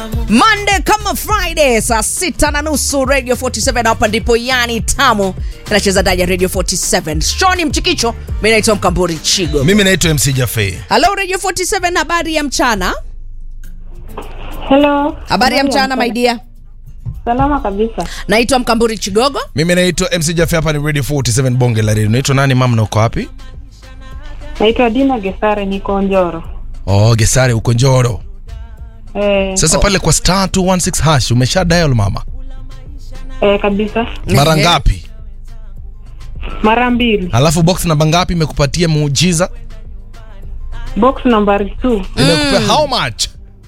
Monday kama Friday saa sita na nusu Radio 47 hapa ndipo yani tamu inacheza ndani ya Radio 47. Shoni Mchikicho, mimi naitwa Mkamburi Chigo. mimi naitwa mc jafe Hello Radio 47, habari ya mchana. Hello. Habari ya mchana my dear. Salama kabisa. Naitwa Mkamburi Chigogo. mimi naitwa mc jafe hapa ni radio 47 bonge la radio naitwa nani mam na uko wapi Naitwa Dina Gesare, niko Njoro. oh gesare uko njoro Eh, sasa pale kwa star 216 hash umesha dial mama eh, kabisa. mara Ehe. ngapi Mara mbili. alafu box namba ngapi imekupatia muujiza Box nambari 2. imekupea how much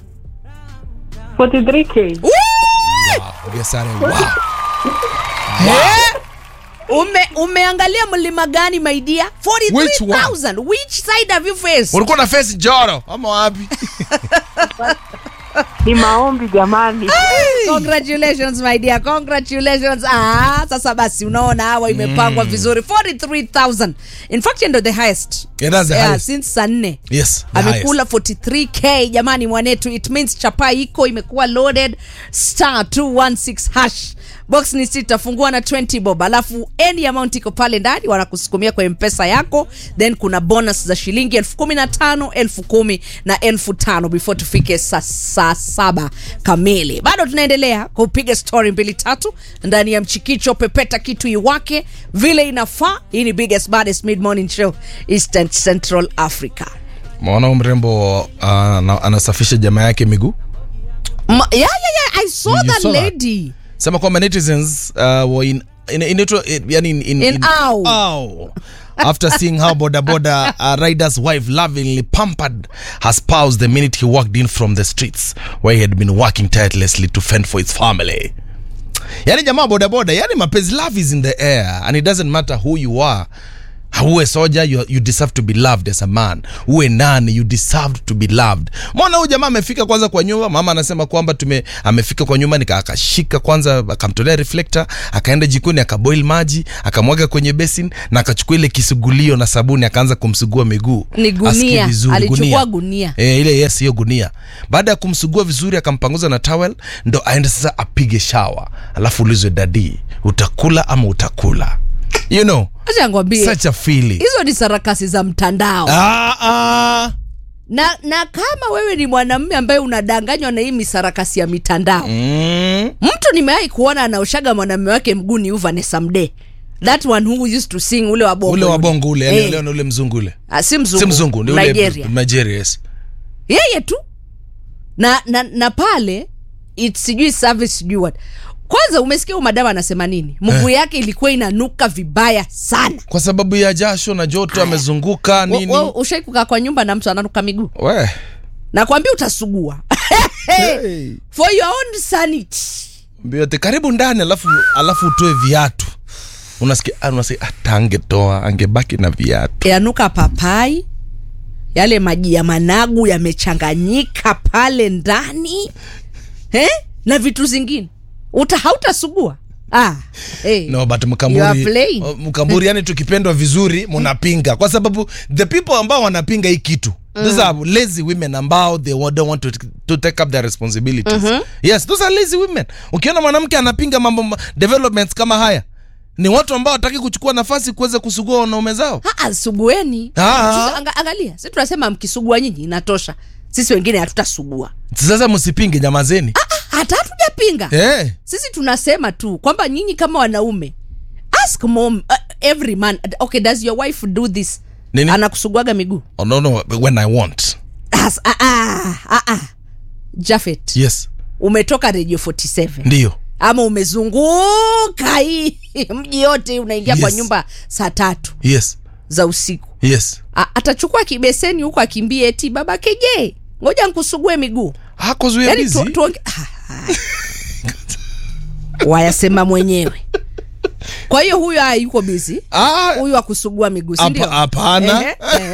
43k. gesare wow. Eh? Ume, umeangalia mlima gani my dear? Which one? 43,000. Which side have you faced? ulikuwa na face njoro ama wapi Ni maombi jamani. Congratulations my dear. Congratulations. Ah, sasa basi unaona hawa imepangwa vizuri 43,000. In fact ndio the highest. Yeah, that's the yeah, highest. since saa nne. yes the amekula highest. 43k jamani mwanetu it means chapa iko imekuwa loaded star 216 hash box ni sita fungua na 20 bob alafu any amount iko pale ndani wanakusukumia kwa mpesa yako then kuna bonus za shilingi elfu kumi na tano elfu kumi na elfu tano before tufike saa saa saba kamili bado tunaendelea kupiga story mbili tatu ndani ya mchikicho pepeta kitu iwake vile inafaa hii ni biggest baddest mid morning show eastern central africa mwana huyu mrembo uh, ana- anasafisha jamaa yake miguu Ma, yeah, yeah, yeah. I saw You that saw that? lady. sema kwamba netizens uh, were in in inaitwa eh, yani in, in, In awe. awe. after seeing how boda boda uh, rider's wife lovingly pampered her spouse the minute he walked in from the streets where he had been working tirelessly to fend for his family yani jamaa boda boda yani mapenzi love is in the air and it doesn't matter who you are uwe soja you, you deserve to be loved as a man uwe nani you deserve to be loved mwana huyu jamaa amefika kwanza kwa nyumba mama anasema kwamba tume amefika kwa nyumba nika akashika kwanza akamtolea reflector akaenda jikoni akaboil maji akamwaga kwenye basin na akachukua ile kisugulio na sabuni akaanza kumsugua miguu Ni gunia. Asikie vizuri, Alichukua gunia. E, ile yes hiyo gunia baada ya kumsugua vizuri akampanguza na towel ndo aende sasa apige shawa alafu ulizwe dadi utakula ama utakula you know Acha ngwambie. such a feeling Hizo ni sarakasi za mtandao. ah, ah. Na na kama wewe ni mwanamume ambaye unadanganywa na hii misarakasi ya mitandao. Mm. Mtu nimewahi kuona anaoshaga mwanamume wake mguu ni Vanessa Mdee. That one who used to sing ule wa bongo. ule wa bongo ule yani Eh. ule ule mzungu ule Ah, si mzungu. si mzungu ni ule Nigeria. Nigeria yes yeye tu na, na, na pale it sijui service sijui what kwanza umesikia huyu madama anasema nini mguu yake ilikuwa inanuka vibaya sana kwa sababu ya jasho na joto amezunguka nini ushai kukaa kwa nyumba na mtu ananuka miguu we nakwambia utasugua hey. for your own sanity mbiote karibu ndani alafu alafu utoe viatu unasikia ah, unasikia hata angetoa angebaki na viatu yanuka papai yale maji ya managu yamechanganyika pale ndani eh? na vitu zingine uta hautasugua ah, hey. no but You are mkamburi playing. uh, mkamburi yani tukipendwa vizuri mnapinga kwa sababu the people ambao wanapinga hii kitu those are lazy women ambao they wa- don't want to, to take up their responsibilities yes those are lazy women ukiona mwanamke anapinga mambo ma- developments kama haya ni watu ambao wataki kuchukua nafasi kuweza kusugua wanaume zao Aa, sugueni Ah. Sasa anga, angalia si tunasema mkisugua nyinyi inatosha sisi wengine hatutasugua sasa msipinge nyamazeni Ah, hata hatujapinga Eh. sisi tunasema tu kwamba nyinyi kama wanaume ask mom uh, every man okay does your wife do this Nini? anakusuguaga miguu Oh, no, no, when i want As, ah, ah, ah, ah. jafet yes umetoka radio 47 ndio ama umezunguka hii mji yote unaingia kwa Yes. nyumba saa tatu yes za usiku yes A- atachukua kibeseni huko akimbie eti baba keje ngoja nkusugue miguu hakozuia yani bizi tu, tuonge... Ah, ah. wayasema mwenyewe kwa hiyo huyu aya yuko bizi ah, huyu akusugua miguu Hapa- sindio hapana.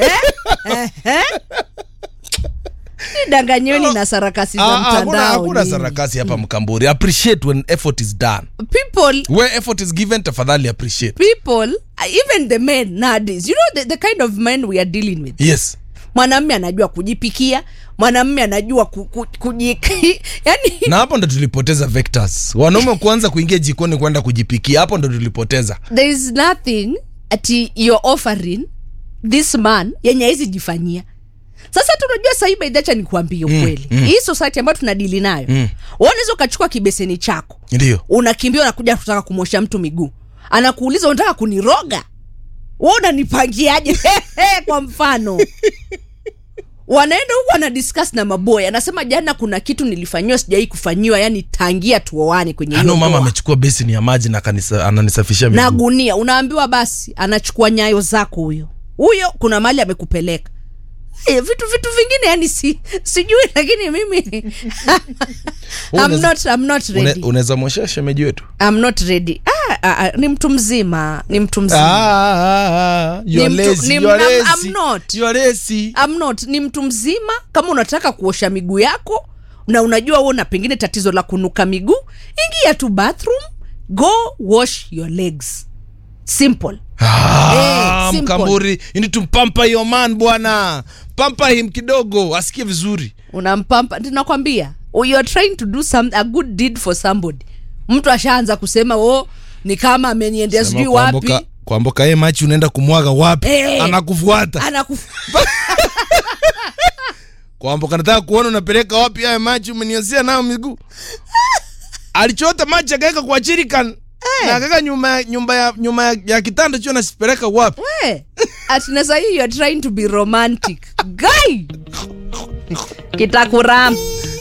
danganyweni na sarakasi za Ah, ah, hakuna- mtandao hakuna nyinyi. sarakasi hapa mkamburi appreciate when effort is done people where effort is given tafadhali appreciate people even the men nowadays you know the, the kind of men we are dealing with yes mwanamme anajua kujipikia mwanamme anajua ku, ku, kuji, yani na hapo ndo tulipoteza vectors wanaume kuanza kuingia jikoni kwenda kujipikia hapo ndo tulipoteza there is nothing ati you're offering this man yenye haizi jifanyia sasa tunajua sahii baidhacha nikuambie ukweli mm. hii society ambayo tunadili nayo Mm. unaweza ukachukua kibeseni chako ndio unakimbia unakuja kutaka kumwosha mtu miguu anakuuliza unataka kuniroga we unanipangiaje kwa mfano wanaenda huku anadiscuss na maboy anasema jana kuna kitu nilifanyiwa sijawai kufanyiwa yani tangia tuoane kwenye hiyo ano mama ndoa." amechukua besini ya maji na kanisa, ananisafishia na miguu gunia unaambiwa basi anachukua nyayo zako huyo huyo kuna mali amekupeleka Eh, vitu vitu vingine yani si, sijui lakini mimi I'm Unaweza- not, I'm not Une- ready. unaweza mweshea shemeji wetu I'm not ready. Ah, ah, ah, ni mtu mzima ni mtu mzima Ah, you are Ni mtu- lazy, ni- you are I'm- lazy, I'm not. you are lazy. I'm not ni mtu mzima kama unataka kuosha miguu yako na unajua una pengine tatizo la kunuka miguu ingia tu bathroom go wash your legs simple Ah, Eh, simple. mkamburi you need to pamper your man bwana pamper him kidogo asikie vizuri unampampa tunakwambia oh, you are trying to do some, a good deed for somebody mtu ashaanza kusema oh ni kama ameniendea Sema sijui kuamboka- wapi kuamboka ye machi unaenda kumwaga wapi Eh. anakufuata anaku kwamboka nataka kuona unapeleka wapi haya machi umeniozia nayo miguu alichota machi akaweka kwa chirikan na akaweka nyuma, ya- nyumba ya, nyuma ya, ya kitanda chio nasipeleka wapi we atina sahii you are trying to be romantic guy kitakuram